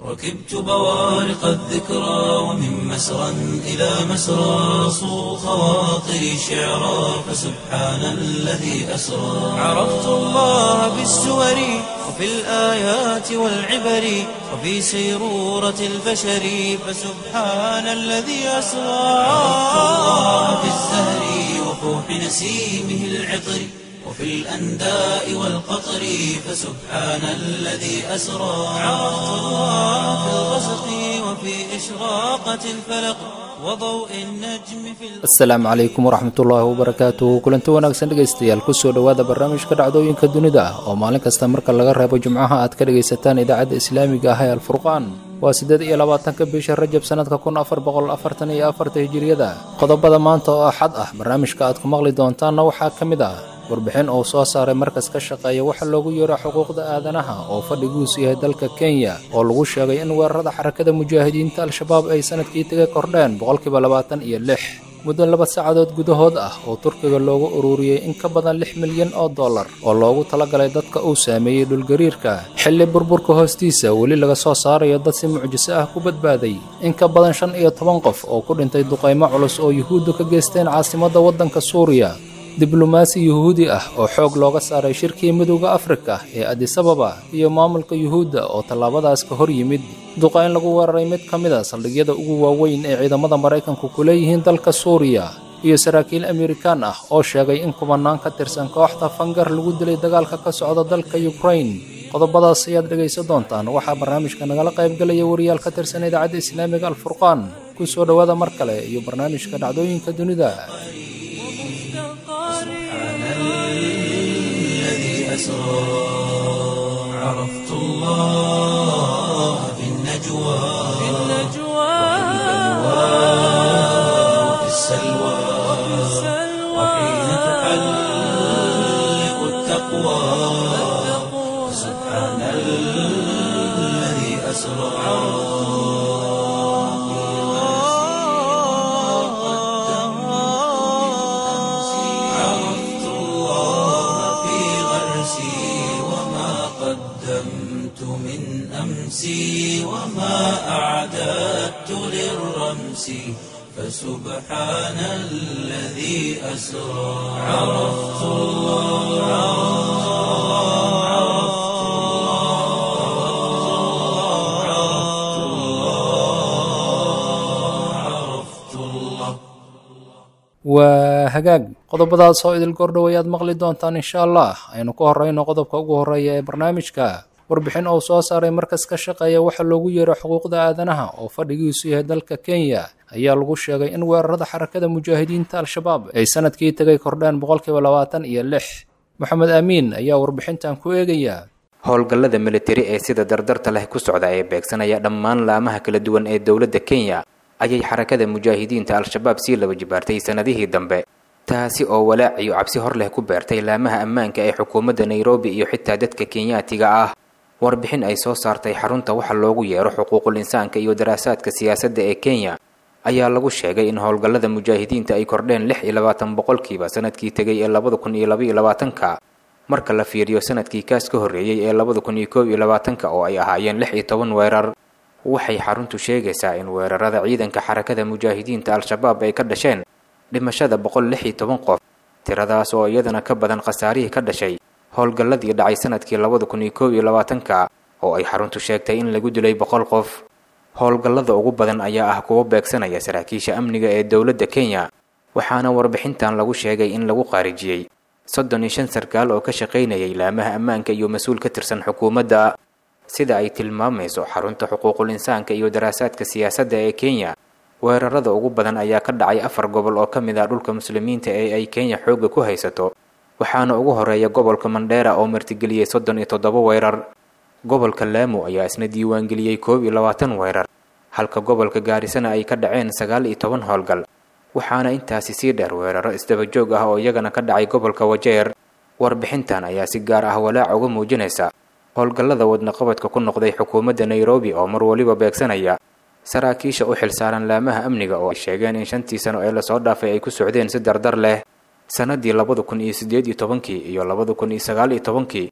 ركبت بوارق الذكرى ومن مسرى إلى مسرى صو خواطري شعرا فسبحان الذي أسرى عرفت الله بالسور وفي الآيات والعبر وفي سيرورة البشر فسبحان الذي أسرى عرفت الله بالزهر وفوح نسيمه العطر وفي الأنداء والقطر فسبحان الذي أسرى عرفت الله في الغسق وفي إشراقة الفلق وضوء النجم في asalaamu calaykum waraxmatullaahi wabarakaatuhu kulanti wanaagsan dhegaystayaal kusoo dhowaada barnaamijka dhacdooyinka dunida ah oo maalin kasta marka laga reebo jimcaha aad ka dhegaysataan idaacadda islaamiga ah ee alfurqaan waa siddeed iyo labaatanka bisha rajab sannadka kun afar boqol afartan iyo afarta hijiriyada qodobada maanta oo axad ah barnaamijka aad ku maqli doontaanna waxaa ka mid ah warbixin uu soo saaray markas ka shaqeeya waxa loogu yeero xuquuqda aadanaha oo fadhiguusu yahay dalka kenya oo lagu sheegay in weerarada xarakada mujaahidiinta al-shabaab ay sanadkii taga kordheen boqolkiiba labaatan iyo lix muddo laba saacadood gudahood ah oo turkiga loogu ururiyey in ka badan lix milyan oo dollar oo loogu talagalay dadka uu saameeyey dhulgariirka xilli burburka hoostiisa weli laga soo saarayo dad si mucjiso ah ku badbaaday in ka badan shan iyo toban qof oo ku dhintay duqaymo culus oo yuhuuddu ka geysteen caasimadda waddanka suuriya diblomaasi yuhuudi ah oo xoog looga saaray shirkii midowda afrika ee adisababa iyo maamulka yuhuudda oo tallaabadaas ka hor yimid duqayn lagu weeraray mid ka mid a saldhigyada ugu waaweyn ee ciidamada maraykanku ku leeyihiin dalka suuriya iyo saraakiil amerikaan ah oo sheegay in kumanaan ka tirsan kooxda fangar lagu dilay dagaalka ka socda dalka yukrain qodobadaas ayaad dhegaysan doontaan waxaa barnaamijka nagala qaybgalaya wariyaal ka tirsan idaacadda islaamiga alfurqaan ku soo dhowaada mar kale iyo barnaamijka dhacdooyinka dunida الذي أسرى عرفت الله في النجوى في وفي السلوى وحين تحلق التقوى سبحان الذي أسرى عرفت الله في غرسي وما قدمت من أمسي وما أعددت للرمس فسبحان الذي أسرى عرفت الله عرفت الله عرفت الله عرفت الله waa hagaag qodobadaas oo idil gordhow ayaad maqli doontaan insha allah aynu ku horeyno qodobka ugu horeeya ee barnaamijka warbixin uu soo saaray markas ka shaqeeya waxa loogu yeero xuquuqda aadanaha oo fadhigiisu yahay dalka kenya ayaa lagu sheegay in weerarada xarakada mujaahidiinta al-shabaab ay sanadkii tegay kordheen boqolkiiba labaatan iyo lix moxamed aamiin ayaa warbixintan ku eegaya howlgallada militari ee sida dardarta leh ku socda ee beegsanaya dhammaan laamaha kala duwan ee dowladda kenya ayay xarakada mujaahidiinta al-shabaab sii laba jibaartay sannadihii dambe taasi oo walaac iyo cabsi hor leh ku beertay laamaha ammaanka ee xukuumadda nairobi iyo xitaa dadka kenyaatiga ah warbixin ay soo saartay xarunta waxa loogu yeero xuquuqul insaanka iyo daraasaadka siyaasadda ee kenya ayaa lagu sheegay in howlgallada mujaahidiinta ay kordheen lix iyo labaatan boqolkiiba sanadkii tegay ee labada kun iyo labaiyo labaatanka marka la fiiriyo sanadkii kaas ka horreeyey ee labada kun iyo koob iyo labaatanka oo ay ahaayeen lix iyo toban weerar waxay xaruntu sheegaysaa in weerarada ciidanka xarakada mujaahidiinta al-shabaab ay ka dhasheen dhimashada boqol lix iyo toban qof tiradaas oo iyadana ka badan khasaarihii ka dhashay howlgalladii dhacay sanadkii labada kun iyo koob iyo labaatanka oo ay xaruntu sheegtay in lagu dilay boqol qof howlgallada ugu badan ayaa ah kuwo beegsanaya saraakiisha amniga ee dowladda kenya waxaana warbixintan lagu sheegay in lagu qaarijiyey soddon iyo shan sarkaal oo ka shaqaynayay laamaha ammaanka iyo mas-uul ka tirsan xukuumadda sida ay tilmaamayso xarunta xuquuqul insaanka iyo daraasaadka siyaasadda ee kenya weerarada ugu badan ayaa ka dhacay afar gobol oo ka mid ah dhulka muslimiinta ee ay kenya xoogga ku haysato waxaana ugu horeeya gobolka mandheera oo martigeliyey soddon iyo toddoba weerar gobolka laamo ayaa isna diiwaangeliyey koob iyo labaatan weerar halka gobolka gaarisana ay ka dhaceen sagaal iyo toban howlgal waxaana intaasi sii dheer weeraro isdaba joog ah oo iyagana ka dhacay gobolka wajeer warbixintan ayaa si gaar ah walaac uga muujinaysa howlgallada wadnaqabadka ku noqday xukuumadda nairobi oo mar waliba beegsanaya saraakiisha u xilsaaran laamaha amniga oo ay sheegeen in shantii sano ee lasoo dhaafay ay ku socdeen si dardar leh sannadii labada kun iyo siddeed iyo tobankii iyo labada kun iyo sagaal iyo tobankii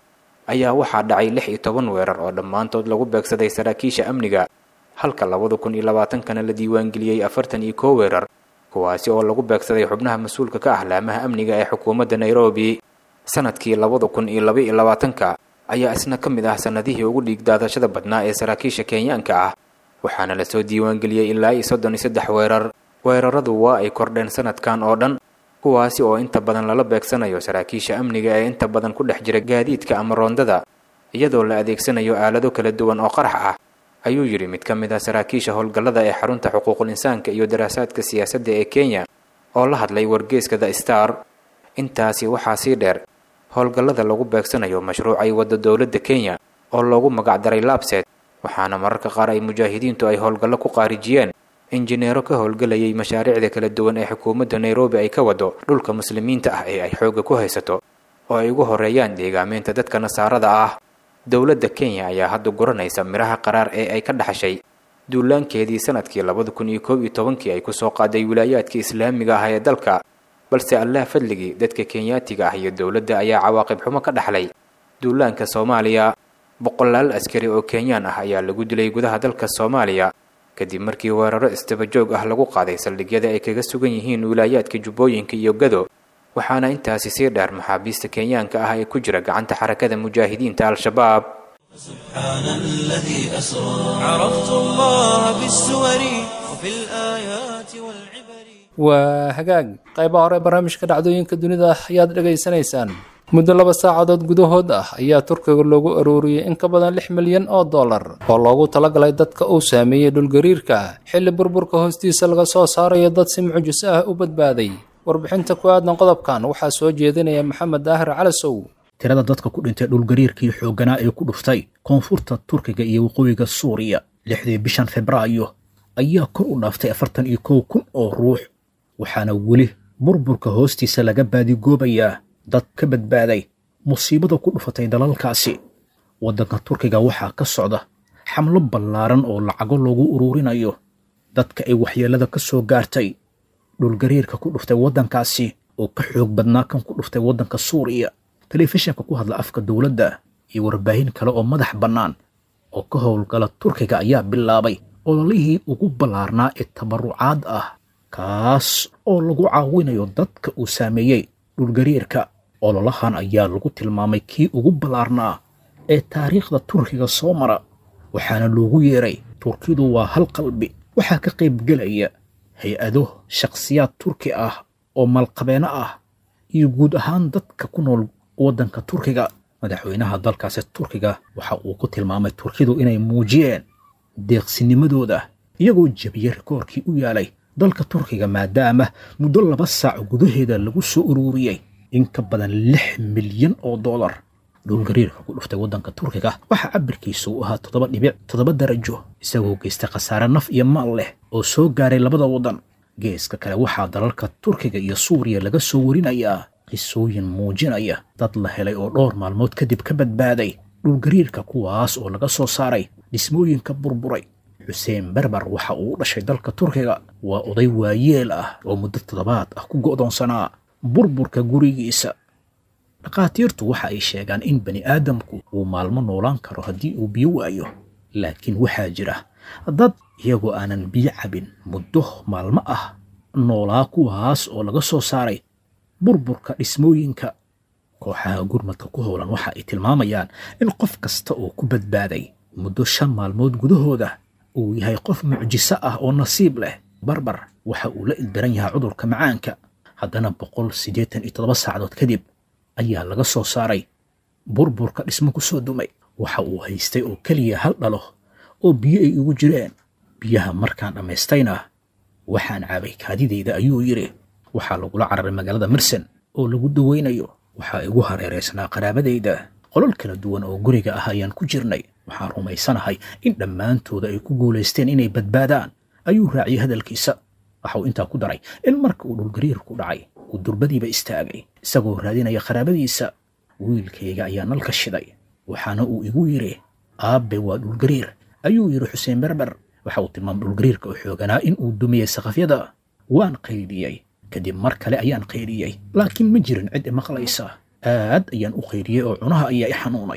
ayaa waxaa dhacay lix iyo toban weerar oo dhammaantood lagu beegsaday saraakiisha amniga halka labada kun iyo labaatankana la diiwaangeliyey afartan iyo koo weerar kuwaasi oo lagu beegsaday xubnaha mas-uulka ka ah laamaha amniga ee xukuumadda nairobi sanadkii labada kun iyo laba iyo labaatanka ayaa isna ka mid ah sannadihii ugu dhiigdaadashada badnaa ee saraakiisha kenyaanka ah waxaana lasoo diiwaangeliyey ilaa iyo soddon iyo saddex weerar weeraradu waa ay kordheen sanadkan oo dhan kuwaasi oo inta badan lala beegsanayo saraakiisha amniga ee inta badan ku dhex jira gaadiidka ama roondada iyadoo la adeegsanayo aalado kala duwan oo qarax ah ayuu yidhi mid ka mid ah saraakiisha howlgallada ee xarunta xuquuqul insaanka iyo daraasaadka siyaasadda ee kenya oo la hadlay wargeeska the star intaasi waxaa sii dheer howlgallada lagu beegsanayo mashruucay wadda dowladda kenya oo loogu magacdaray labset waxaana mararka qaar ay mujaahidiintu ay howlgallo ku qaarijiyeen injineero ka howlgelayay mashaariicda kala duwan ee xukuumadda nairobi ay ka wado dhulka muslimiinta ah ee ay xoogga ku haysato oo ay ugu horeeyaan deegaameynta dadka nasaarada ah dowladda kenya ayaa hadda guranaysa midhaha qaraar ee ay ka dhaxashay duulaankeedii sanadkii labada kun iyo koob iyo tobankii ay kusoo qaaday wilaayaadka islaamiga ah ee dalka balse allah fadligii dadka kenyaatiga ah iyo dowladda ayaa cawaaqib xumo ka dhaxlay duulaanka soomaaliya boqolaal askari oo kenyaan ah ayaa lagu dilay gudaha dalka soomaaliya kadib markii weeraro isdabajoog ah lagu qaaday saldhigyada ay kaga sugan yihiin wilaayaadka jubbooyinka iyo gado waxaana intaasi sii dheer maxaabiista kenyaanka ah ee ku jira gacanta xarakada mujaahidiinta al-shabaab سبحان الذي أسرى عرفت الله بالسور وفي الآيات والعبر waa hagaag qaybaha hore barnaamijka dhacdooyinka dunida ayaad dhegaysanaysaan muddo laba saacadood gudahood ah ayaa turkiga loogu arooriyey in ka badan lix milyan oo dollar oo loogu talagalay dadka uu saameeyey dhulgariirka xilli burburka hoostiisa laga soo saarayo dad si mucjiso ah u badbaaday warbixinta ku aadan qodobkan waxaa soo jeedinaya maxamed daahir calasow tirada dadka ku dhintay dhulgariirkii xoogganaa ee ku dhuftay koonfurta turkiga iyo waqooyiga suuriya lixdii bishan febraayo ayaa kor u dhaaftay afartan iyo kow kun oo ruux waxaana weli burburka hoostiisa laga baadigoobayaa dad ka badbaaday musiibada ku dhufatay dalalkaasi waddanka turkiga waxaa ka socda xamlo ballaaran oo lacago loogu ururinayo dadka ay waxyeellada ka soo gaartay dhulgariirka ku dhuftay waddankaasi oo ka xoog badnaa kan ku dhuftay waddanka suuriya telefishinka ku hadla afka dowladda iyo warbaahin kale oo madax bannaan oo ka howlgala turkiga ayaa bilaabay ololihii ugu ballaarnaa ee tabarucaad ah kaas oo lagu caawinayo dadka uu saameeyey dhulgariirka ololahan ayaa lagu tilmaamay kii ugu ballaarnaa ee taariikhda turkiga soo mara waxaana loogu yeeray turkidu waa hal qalbi waxaa ka qaybgelaya hay-ado shakhsiyaad turki ah oo malqabeeno ah iyo guud ahaan dadka ku nool waddanka turkiga madaxweynaha dalkaasi turkiga waxa uu ku tilmaamay turkidu inay muujiyeen deeqsinimadooda iyagoo jebiyey rikoorkii u yaalay dalka turkiga maadaama muddo laba saac gudaheeda lagu soo ururiyey in ka badan lix milyan oo dollar dhulgariirka ku dhuftay waddanka turkiga waxaa cabirkiisu u ahaa toddoba dhibic toddoba darajo isagoo geystay khasaare naf iyo maal leh oo soo gaaray labada waddan geeska kale waxaa dalalka turkiga iyo suuriya laga soo warinayaa qisooyin muujinaya dad la helay oo dhowr maalmood kadib ka badbaaday dhulgariirka kuwaas oo laga soo saaray dhismooyinka burburay xuseen berber waxa uu u dhashay dalka turkiga waa oday waayeel ah oo muddo toddobaad ah ku go'doonsanaa burburka gurigiisa dhakhaatiirtu waxa ay sheegaan in bani aadamku uu maalmo noolaan karo haddii uu biyo waayo laakiin waxaa jira dad iyagoo aanan biyo cabin muddo maalmo ah noolaa kuwaas oo laga soo saaray burburka dhismooyinka kooxaha gurmadka ku howlan waxa ay tilmaamayaan in qof kasta oo ku badbaaday muddo shan maalmood gudahooda uu yahay qof mucjiso ah oo nasiib leh barbar waxa uu la ildaran yahay cudurka macaanka haddana boqol siddeetan iyo toddoba saacadood kadib ayaa laga soo saaray burburka dhismo ku soo dumay waxa uu haystay oo keliya hal dhalo oo biyo ay igu jireen biyaha markaan dhammaystayna waxaan caabay kaadidayda ayuu yidhi waxaa lagula cararay magaalada mirsen oo lagu dawaynayo waxaa igu hareeraysnaa qaraabadayda qolol kala duwan oo guriga ah ayaan ku jirnay waxaan rumaysanahay in dhammaantooda ay ku guulaysteen inay badbaadaan ayuu raaciyey hadalkiisa waxauu intaa ku daray in marka uu dhulgariirku dhacay uu durbadiiba istaagay isagoo raadinaya qaraabadiisa wiilkayga ayaa nalka shiday waxaana uu igu yidhi aabbe waa dhulgariir ayuu yidhi xuseen berber waxa uu tilmaamay dhulgariirka oo xooganaa in uu dumiyey saqafyada waan qaydhiyey kadib mar kale ayaan qaydhiyey laakiin ma jirin cid imaqlaysa aad ayaan u qaydhiyey oo cunaha ayaa i xanuunay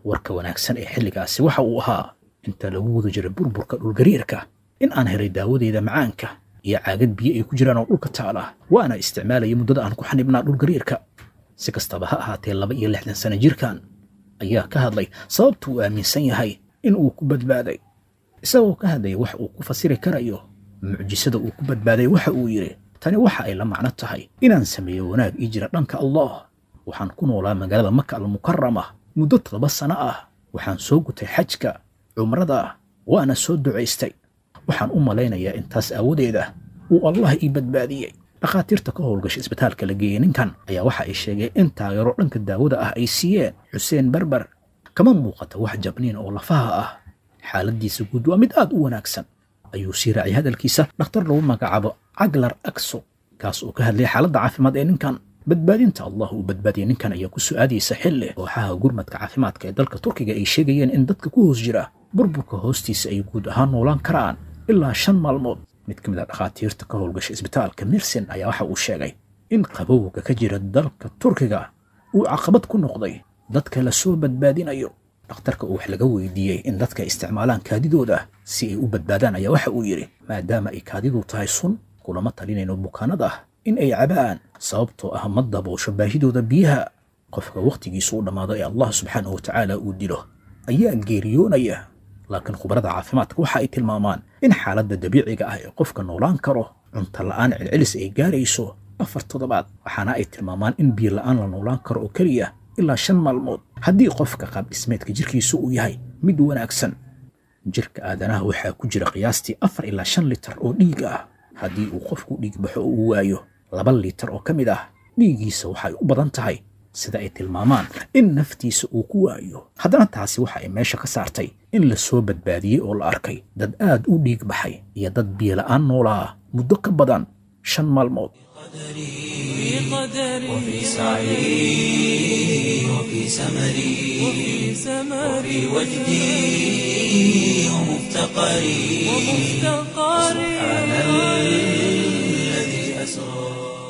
warka wanaagsan ee xilligaasi waxa uu ahaa inta lagu wada jiray burburka dhulgariirka in aan helay daawadeeda macaanka iyo caagad biyo ay ku jiraan oo dhulka taala waana isticmaalayay muddada aan ku xanibnaa dhulgariirka si kastaba ha ahaatee laba iyo lixdan sano jirkan ayaa ka hadlay sababta uu aaminsan yahay in uu ku badbaaday isagoo ka hadlaya wax uu ku fasiri karayo mucjisada uu ku badbaaday waxa uu yidhi tani waxa ay la macno tahay inaan sameeyo wanaag ii jira dhanka allah waxaan ku noolaa magaalada maka almukarama muddo toddoba sano ah waxaan soo gutay xajka cumrada waana soo ducaystay waxaan u malaynayaa intaas aawadeeda uu allah ii badbaadiyey dhakhaatiirta ka howlgasha isbitaalka la geeyey ninkan ayaa waxa ay sheegeen in taageero dhanka daawada ah ay siiyeen xuseen berber kama muuqata wax jabniin oo lafaha ah xaaladiisa guud waa mid aad u wanaagsan ayuu sii raacay hadalkiisa dhakhtar lagu magacaabo caglar akso kaas oo ka hadlaya xaaladda caafimaad ee ninkan badbaadinta allah uu badbaadiyey ninkan ayaa ku su-aadaysa xilli kooxaha gurmadka caafimaadka ee dalka turkiga ay sheegayeen in dadka ku hoos jira burburka hoostiisa ay guud ahaan noolaan karaan ilaa shan maalmood mid ka mid a dhakhaatiirta ka howlgasha isbitaalka mirsen ayaa waxa uu sheegay in qabowga ka jira dalka turkiga uu caqabad ku noqday dadka la soo badbaadinayo dhakhtarka uu wax laga weydiiyey in dadka isticmaalaan kaadidooda si ay u badbaadaan ayaa waxa uu yidhi maadaama ay kaadidu tahay sun kulama talinayno bukaanada in ay cabaan sababtoo ah ma daboosho baahidooda biyaha qofka wakhtigiisu u dhammaado ee allah subxaanahu watacaala uu dilo ayaa geeriyoonaya laakiin khubarada caafimaadka waxa ay tilmaamaan in xaaladda dabiiciga ah ee qofka noolaan karo cunto la'aan celcelis ay gaarayso afar toddobaad waxaana ay tilmaamaan in biyo la'aan la noolaan karo oo keliya ilaa shan maalmood haddii qofka qaab dhismeedka jirkiisu uu yahay mid wanaagsan jirka aadanaha waxaa ku jira qiyaastii afar ilaa shan litar oo dhiig ah haddii uu qofku dhiig baxo oo uu waayo laba litar oo ka mid ah dhiiggiisa waxay u badan tahay sida ay tilmaamaan in naftiisa uu ku waayo haddana taasi waxa ay meesha ka saartay in la soo badbaadiyey oo la arkay dad aad u dhiig baxay iyo dad biyola'aan noolaa muddo ka badan shan maalmood وفي سعي وفي سمري وفي وجدي ومفتقري سبحان الذي أسرى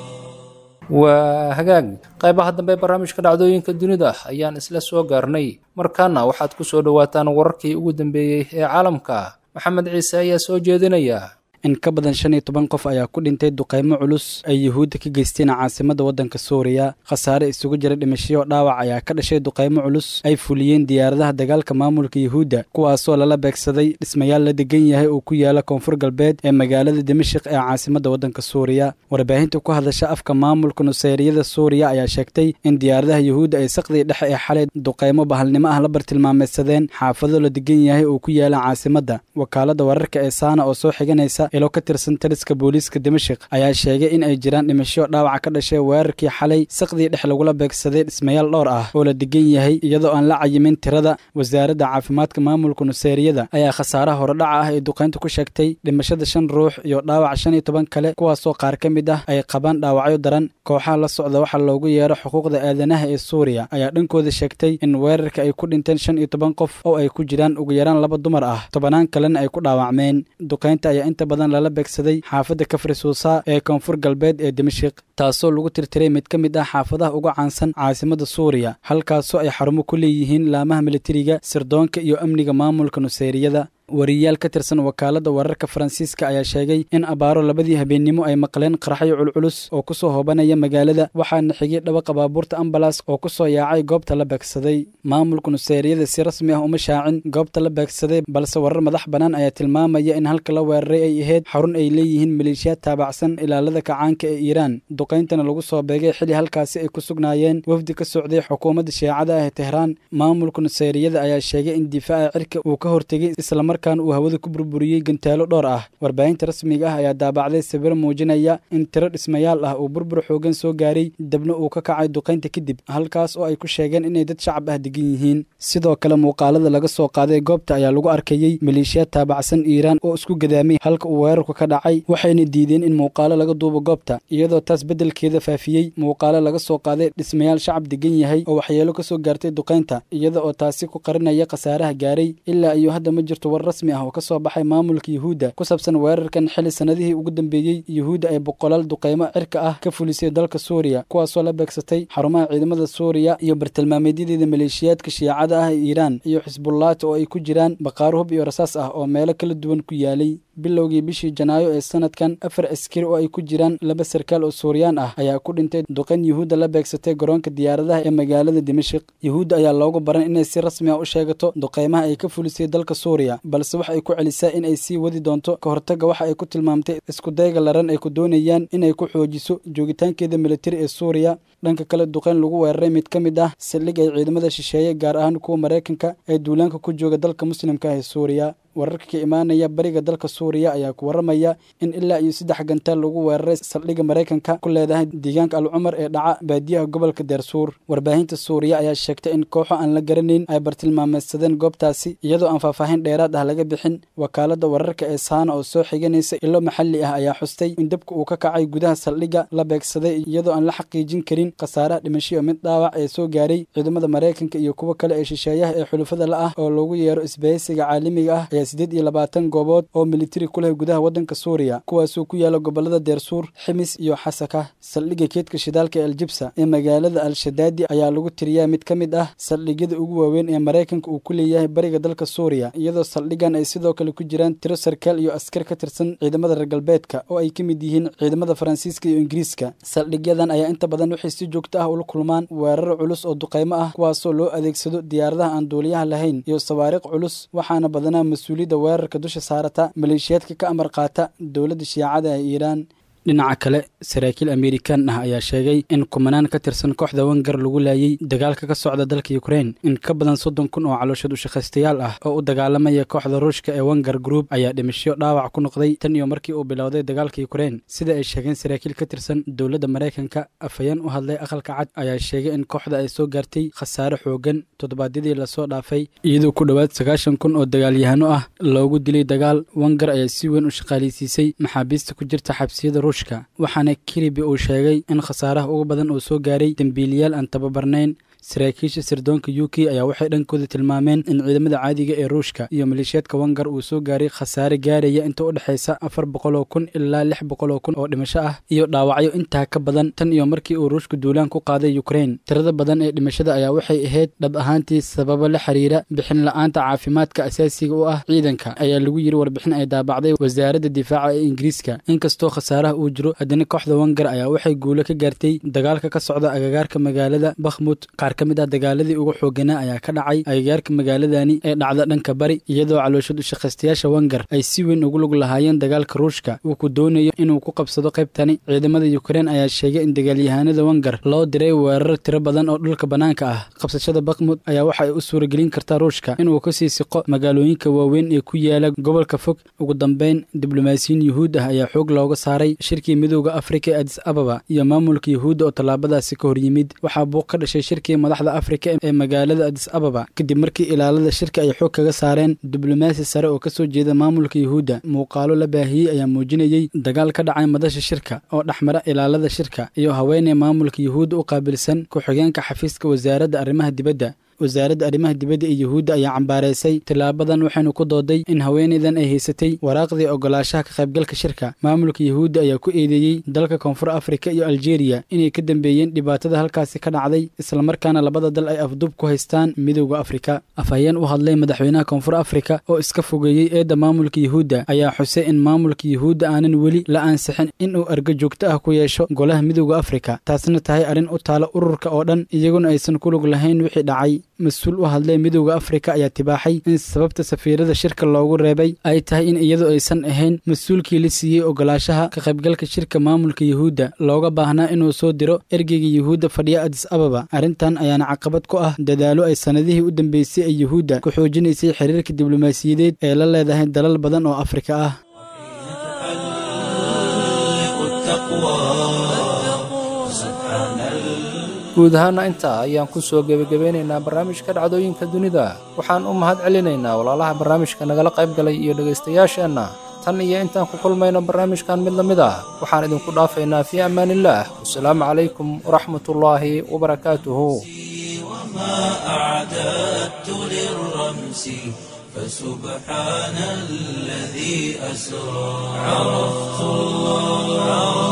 waa hagaag qaybaha dambe ee barnaamijka dhacdooyinka dunida ayaan isla soo gaarnay markaana waxaad ku soo dhowaataan wararkii ugu dambeeyey ee caalamka maxamed ciise ayaa soo jeedinaya in ka badan shan iyo toban qof ayaa ku dhintay duqaymo culus ay yuhuudda ka geysteen caasimadda waddanka suuriya khasaare isugu jira dhimashiyo dhaawac ayaa ka dhashay duqaymo culus ay fuliyeen diyaaradaha dagaalka maamulka yuhuudda kuwaasoo lala beegsaday dhismayaal la degan yahay oo ku yaala koonfur galbeed ee magaalada dimashik ee caasimadda waddanka suuriya warbaahinta ku hadasha afka maamulka nuseyriyada suuriya ayaa sheegtay in diyaaradaha yuhuudda ay saqdii dhexe ee xalay duqaymo bahalnimo ah la bartilmaameedsadeen xaafado la degan yahay oo ku yaala caasimadda wakaaladda wararka ee saana oo soo xiganaysa ilo ka tirsan taliska booliiska dimashik ayaa sheegay in ay jiraan dhimasho dhaawaca ka dhashay weerarkii xalay saqdii dhex lagula beegsaday dhismayaal dhowr ah oo la degan yahay iyadoo aan la cayimin tirada wasaaradda caafimaadka maamulka nuseyriyada ayaa khasaaraha horedhaca ah ee duqaynta ku sheegtay dhimashada shan ruux iyo dhaawac shan iyo toban kale kuwaasoo qaar ka mid ah ay qabaan dhaawacyo daran kooxaha la socda waxaa loogu yeero xuquuqda aadanaha ee suuriya ayaa dhankooda sheegtay in weerarka ay ku dhinteen shan iyo toban qof oo ay ku jiraan ugu yaraan laba dumar ah tobanaan kalena ay ku dhaawacmeen duqaynta ayaa inta badan lala beegsaday xaafadda kafri suusa ee koonfur galbeed ee dimashik taasoo lagu tirtiray mid ka mid ah xaafadaha ugu caansan caasimadda suuriya halkaasoo ay xarumo ku leeyihiin laamaha militariga sirdoonka iyo amniga maamulka nuseyriyada wariyaal ka tirsan wakaaladda wararka faransiiska ayaa sheegay in abaaro labadii habeennimo ay maqleen qaraxyo culculus oo ku soo hoobanaya magaalada waxaana xigay dhawaqa baabuurta ambalas oo ku soo yaacay goobta la beegsaday maamulka nuseyriyada si rasmi ah uma shaacin goobta la beegsaday balse warar madax bannaan ayaa tilmaamaya in halka la weeraray ay ahayd xarun ay leeyihiin maleeshiyaad taabacsan ilaalada kacaanka ee iiraan duqayntana lagu soo beegay xili halkaasi ay ku sugnaayeen wafdi ka socday xukuumadda shiicada ah ee tehraan maamulka nuseyriyada ayaa sheegay in difaaca cirka uu ka hortegay islamar markan uu hawada ku burburiyey gantaalo dhowr ah warbaahinta rasmiga ah ayaa daabacday sawir muujinaya in tiro dhismayaal ah uu burbur xoogan soo gaaray dabna uu ka kacay duqaynta kadib halkaas oo ay ku sheegeen inay dad shacab ah degan yihiin sidoo kale muuqaalada laga soo qaaday goobta ayaa lagu arkayey maleeshiyaad taabacsan iiraan oo isku gadaamay halka uu weerarku ka dhacay waxayna diideen in muuqaalo laga duubo goobta iyadoo taas beddelkeeda faafiyey muuqaalo laga soo qaaday dhismayaal shacab degan yahay oo waxyeelo ka soo gaartay duqaynta iyada oo taasi ku qarinaya khasaaraha gaaray ilaa iyo hadda ma jirto war rasmi ah oo ka soo baxay maamulka yuhuudda ku saabsan weerarkan xili sanadihii ugu dambeeyey yuhuudda ay boqolaal duqaymo cirka ah ka fulisay dalka suuriya kuwaasoo la beegsatay xarumaha ciidamada suuriya iyo bartilmaameedyadeeda maleeshiyaadka shiicada ah ee iiraan iyo xisbullaata oo ay ku jiraan baqaaro hub iyo rasaas ah oo meelo kala duwan ku yaalay bilowgii bishii janaayo ee sanadkan afar askari oo ay ku jiraan laba sarkaal oo suuriyaan ah ayaa ku dhintay duqan yuhuudda la beegsatay garoonka diyaaradaha ee magaalada dimashik yuhuudda ayaa loogu baran inay si rasmi ah u sheegato duqaymaha ay ka fulisay dalka suuriya balse wax ay ku celisaa in ay sii wadi doonto ka hortagga waxa ay ku tilmaamtay iskudayga laran ay ku doonayaan inay ku xoojiso joogitaankeeda militari ee suuriya dhanka kale duqayn lagu weeraray mid ka mid ah saldhig ay ciidamada shisheeye gaar ahaan kuwa maraykanka ee duulaanka ku jooga dalka muslimka ah ee suuriya wararka ka imaanaya bariga dalka suuriya ayaa ku waramaya in ilaa iyo saddex gantaal lagu weeraray saldhigga maraykanka ku leedahay deegaanka al cumar ee dhaca baadiyaha gobolka deersuur warbaahinta suuriya ayaa sheegtay in kooxo aan la garanayn ay bartilmaameedsadeen goobtaasi iyadoo aan faahfaahin dheeraad ah laga bixin wakaalada wararka ee saana oo soo xiganaysa ilo maxalli ah ayaa xustay in dabka uu ka kacay gudaha saldhigga la beegsaday iyadoo aan la xaqiijin karin khasaaraha dhimashiyo mid dhaawac ee soo gaaray ciidamada maraykanka iyo kuwo kale ee shisheeyaha ee xulufada la ah oo loogu yeero isbahaysiga caalamiga ah sideed iyo labaatan goobood oo militari ku leh gudaha waddanka suuriya kuwaasoo ku yaala gobolada deersuur ximis iyo xasaka saldhigga keedka shidaalka ee aljibsa ee magaalada al-shadaadi ayaa lagu tiriyaa mid ka mid ah saldhigyada ugu waaweyn ee maraykanka uu ku leeyahay bariga dalka suuriya iyadoo saldhiggan ay sidoo kale ku jiraan tiro sarkaal iyo askar ka tirsan ciidamada reer galbeedka oo ay ka mid yihiin ciidamada faransiiska iyo ingiriiska saldhigyadan ayaa inta badan waxay si joogto ah ula kulmaan weerar culus oo duqaymo ah kuwaasoo loo adeegsado diyaaradaha aan duuliyaha lahayn iyo sawaariiq culus waxaana badanaa mas-uuliyadda weerarka dusha saarata maleeshiyaadka ka amar qaata dowladda shiicada ee iiraan dhinaca kale saraakiil amerikan ah ayaa sheegay in kumanaan ka tirsan kooxda wangar lagu laayay dagaalka ka socda dalka ukrein in ka badan soddon kun oo calooshood ushaqaystayaal ah oo u dagaalamaya kooxda ruushka ee wangar group ayaa dhimasho dhaawac ku noqday tan iyo markii uu bilowday dagaalka ukrein sida ay sheegeen saraakiil ka tirsan dowladda maraykanka afhayeen u hadlay aqalka cad ayaa sheegay in kooxda ay soo gaartay khasaare xoogan toddobaadyadii lasoo dhaafay iyadoo ku dhowaad sagaashan kun oo dagaalyahano ah loogu dilay dagaal wangar ayaa si weyn u shaqaaleysiisay maxaabiista ku jirta xabsiyada ruushka waxaana kiribi uu sheegay in khasaaraha ugu badan uu soo gaaray dembiiliyaal aan tababarnayn saraakiisha sirdoonka u k ayaa waxay dhankooda tilmaameen in ciidamada caadiga ee ruushka iyo maleeshiyaadka wangar uu soo gaaray khasaare gaaraya inta u dhexaysa afar boqol oo kun ilaa lix boqol oo kun oo dhimasho ah iyo dhaawacyo intaa ka badan tan iyo markii uu ruushka duulaan ku qaaday ukrein tirada badan ee dhimashada ayaa waxay ahayd dhab ahaantii sababo la xiriira bixin la-aanta caafimaadka asaasiga u ah ciidanka ayaa lagu yiri warbixin ay daabacday wasaaradda difaaca ee ingiriiska inkastoo khasaaraha uu jiro haddana kooxda wangar ayaa waxay guulo ka gaartay dagaalka ka socda agagaarka magaalada bakhmut ka mid ah dagaaladii ugu xooganaa ayaa ka dhacay agagaarka magaaladani ee dhacda dhanka bari iyadoo calooshad ushaqaystayaasha wangar ay si weyn ugu lug lahaayeen dagaalka ruushka uu ku doonayo inuu ku qabsado qaybtani ciidamada ukrein ayaa sheegay in dagaalyahanada wangar loo diray weerar tiro badan oo dhulka bannaanka ah qabsashada bakhmud ayaa waxa ay u suuragelin kartaa ruushka inuu kasii siqo magaalooyinka waaweyn ee ku yaala gobolka fog ugu dambeyn diblomaasiyiin yuhuud ah ayaa xoog looga saaray shirkii midooda afrika ee adis ababa iyo maamulka yuhuudda oo tallaabadaasi ka hor yimid waxaa buuq ka dhashay shirkii madaxda afrika ee magaalada adis ababa kadib markii ilaalada shirka ay xoog kaga saareen diblomaasi sare oo kasoo jeeda maamulka yuhuudda muuqaalo la baahiyey ayaa muujinayey dagaal ka dhacay madasha shirka oo dhexmara ilaalada shirka iyo haweeney maamulka yuhuudda u qaabilsan ku-xigeenka xafiiska wasaaradda arrimaha dibadda wasaaradda arrimaha dibadda ee yuhuudda ayaa cambaareysay tilaabadan waxaynu ku dooday in haweenaydan ay haysatay waraaqdii ogolaashaha ka qaybgalka shirka maamulka yuhuudda ayaa ku eedeeyey dalka koonfur afrika iyo aljeeriya inay ka dambeeyeen dhibaatada halkaasi ka dhacday islamarkaana labada dal ay afduub ku haystaan midowda afrika afhayeen u hadlay madaxweynaha koonfur afrika oo iska fogeeyey eedda maamulka yuhuudda ayaa xusay in maamulka yuhuudda aanan weli la ansixin inuu argo joogto ah ku yeesho golaha midowda afrika taasna tahay arrin u taala ururka oo dhan iyaguna aysan ku lug lahayn wixii dhacay mas-uul u hadlay midowda afrika ayaa tibaaxay in sababta safiirada shirka loogu reebay ay tahay in iyadu aysan ahayn mas-uulkii la siiyey ogolaashaha ka qaybgalka shirka maamulka yuhuudda looga baahnaa inuu soo diro ergeyga yuhuudda fadhiya adis ababa arrintan ayaana caqabad ku ah dadaalo ay sannadihii u dambeysay ee yuhuudda ku xoojinaysay xiriirka diblomaasiyadeed ee la leedahay dalal badan oo afrika ah guud ahaana intaa ayaan ku soo gebagabeynaynaa barnaamijka dhacdooyinka dunida waxaan u mahad celinaynaa walaalaha barnaamijka nagala qayb galay iyo dhegaystayaasheenna tan iyo intaan ku kulmayno barnaamijkan mid la mid ah waxaan idinku dhaafaynaa fii ammaaniillaah wasalaamu calaykum waraxmatullaahi wabarakaatuhu فسبحان الذي أسرى عرفت الله